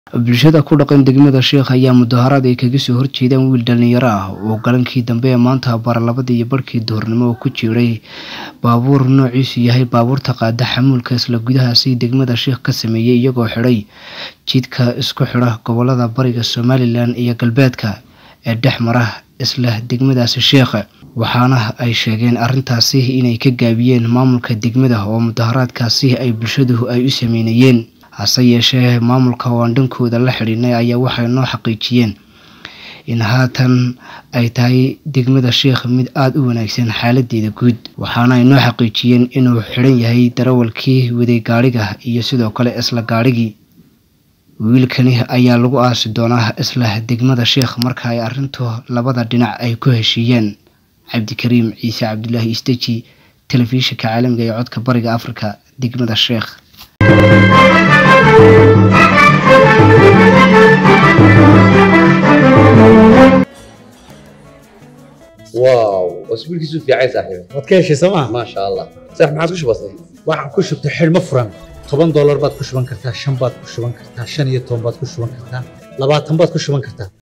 bulshada ku dhaqan degmada sheekh ayaa mudaharaad ay kaga soo horjeedaan wiil dhalinyaro ah oo galankii dambe ee maanta baralabadii iyo barhkii duhurnimo oo ku jiray baabuur noociisu yahay baabuurta qaada xamuulka isla gudahaasi degmada sheekh ka sameeyey iyagoo xidhay jidka isku xidha gobolada bariga somalilan iyo galbeedka ee dhex mara isla degmadaasi sheekha waxaana ay sheegeen arrintaasi inay ka gaabiyeen maamulka degmada oo mudaharaadkaasi ay bulshadu ay u sameynayeen hase yeeshee maamulka oo aan dhankooda la xidhiinay ayaa waxay noo xaqiijiyeen in haatan ay tahay degmada sheekh mid aada u wanaagsan xaaladeeda guud waxaana ay noo xaqiijiyeen inuu xidhan yahay darawalkii waday gaadhiga iyo sidoo kale isla gaadhigii wiilkani ayaa lagu aasi doonaa isla degmada sheekh marka ay arrintu labada dhinac ay ku heshiiyeen cabdikariim ciise cabdulaahi isteji telefishinka caalamiga ee codka bariga afrika degmada sheekh واو اسبوعك في عايز صاحبي waad ka heshay sooma ما شاء الله صح ما عاد وش بصير waxaan ku shubtay xidhmo furan toban doolar baad ku shuban kartaa shan baad ku shuban kartaa shan iyo toban baad ku shuban kartaa labaatan baad ku shuban kartaa